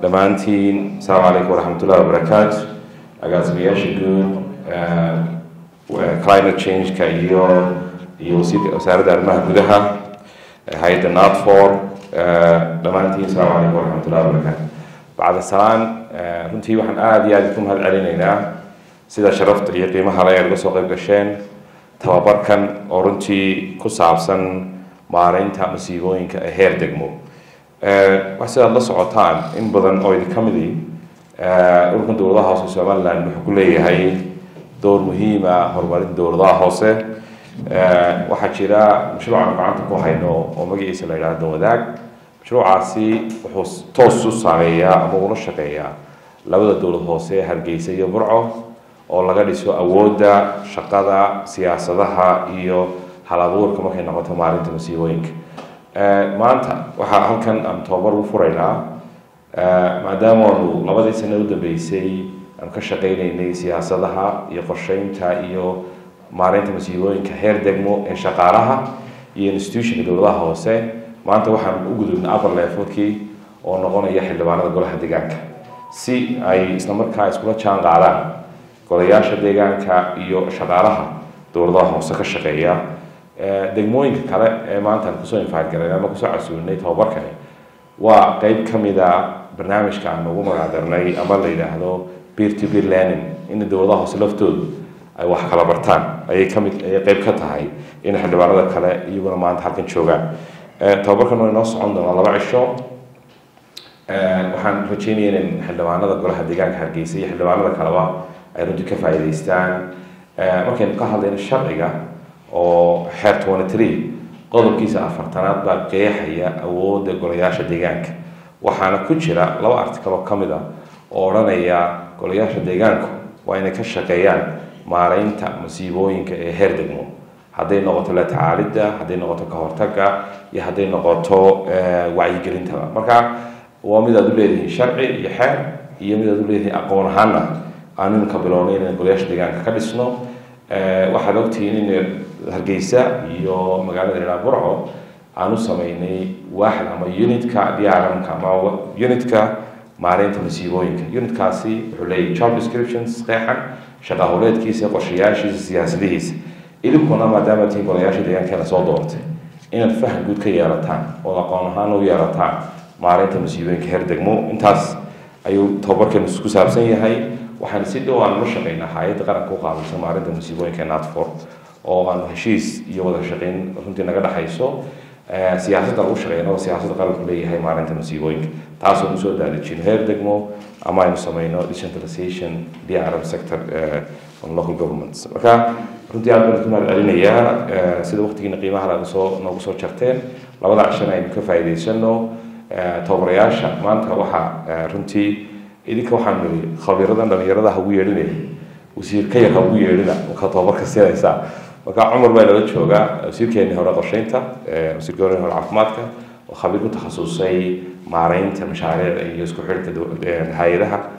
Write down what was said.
dhammaantiin asalaamu calaykum waraxmatullahi wabarakaatu agaasimayaasha guud climate change-ka iyo iyo wasiirka wasaaradda arrimaha gudaha hay-adda natfor dhammaantiin asalaamu calaykum waraxmatullahi wabarakaatu bacda salaan runtii waxaan aada iyo aada ku mahad celinaynaa sida sharafta iyo qiimaha le aad uga soo qayb gasheen tababarkan oo runtii ku saabsan maareynta masiibooyinka ee heer degmo wax sidaad la socotaan in badan oo idin ka midi dhulkan dowladaha hoose somaliland wuxuu ku leeyahay door muhiima horumarinta dowladaha hoose waxaa jira mashruucan gacanta ku hayno oo magaciisa la yidhahdo wadaag mashruucaasi wuxuu toos u saameeyaa ama ula shaqeeyaa labada dowlad hoose hargeysa iyo burco oo laga dhiso awoodda shaqada siyaasadaha iyo hal abuurka markay noqoto maalinta masiibooyinka maanta waxaa halkan aan tababar u furaynaa maadaama aanu labadii sano u dambeysay aan ka shaqaynaynay siyaasadaha iyo qorsheynta iyo maareynta masiibooyinka heer degmo ee shaqaalaha iyo institutionka dowladaha hoose maanta waxaan u gudubnay upper levelkii oo noqonaya xildhibaanada golaha deegaanka si ay isla markaa iskula jaan qaadaan golayaasha deegaanka iyo shaqaalaha dowladaha hoose ka shaqeeya degmooyinka kale ee maanta aan kusoo infaadgaran ama kusoo casuulinay tababarkani waa qeyb ka mid a barnaamijka aan ugu magacdarnay ama la yidhaahdo peer to peer learning in dowladaha hoose laftoodu ay wax kala bartaan ayay kamid ayay qeyb ka tahay in xildhibaanada kale iyaguna maanta halkan joogaan tababarkan waa inoo socon doonaa laba cisho waxaan rajeynaya in xildhibaanada golaha deegaanka hargeysa iyo xildhibaanada kaleba ay runtii ka faa'iidaystaan markaynu ka hadlayno sharciga oo xeer twenty three qodobkiisa afartanaad baa qeexaya awoodda golayaasha deegaanka waxaana ku jira laba article oo ka mid a oo odhanaya golayaasha deegaanku waa inay ka shaqeeyaan maareynta masiibooyinka ee heer degmo hadday noqoto la tacaalidda hadday noqoto ka hortagga iyo hadday noqoto wacyigelintaba marka waa mid aad u leedihiin sharci iyo xeer iyo mid aad u leedihiin aqoon ahaana aan iminka bilownay inaan golayaasha deegaanka ka dhisno waxaad ogtihiin in hargeysa iyo magaalada ilaa burco aan u sameynay waaxd ama unitka drmka ama unitka maareynta masiibooyinka unitkaasi wuxuu leeyahy job descriptions qeexan shaqa howleedkiisa qorshayaashiisa siyaasadihiisa idinkuna maadaama tiin golayaasha deegaankeena soo doortay inaad faham guud ka yeelataan oo aqoon ahaan u yeelataan maareynta masiibooyinka heer degmo intaas ayuu tababarkeenu ku saabsan yahay waxaan si dhow aan ula shaqeynaa hay-adda qaranka u qaabilsan maarinta masiibooyinka ee natfor oo aanu heshiis iyo wada shaqeyn runtii naga dhexayso siyaasadda lagu shaqeynao siyaasadda qaranku leeyahay maarinta masiibooyinka taasoo nu soo daadejino heer degmo ama aynu sameyno decentralization drm sector on local governments marka runtii aad baan ku mahad celinayaa sida waqtigiina qiimaha laga soo noogu soo jarteen labada cishana aynu ka faa'iidaysano tababarayaasha maanta waxaa runtii idinka waxaan niri khabiiradan dhalinyarada ha ugu yeedhinaya wasiir ka yar ha ugu yeedhina markaa tababarka siinaysaa marka cumar baa nala joogaa wasiirkeenii hore qorsheynta wasiirka hore hore caafimaadka oo khabiir ku takhasusay maareynta mashaariicda iyo isku xidhka hay-adaha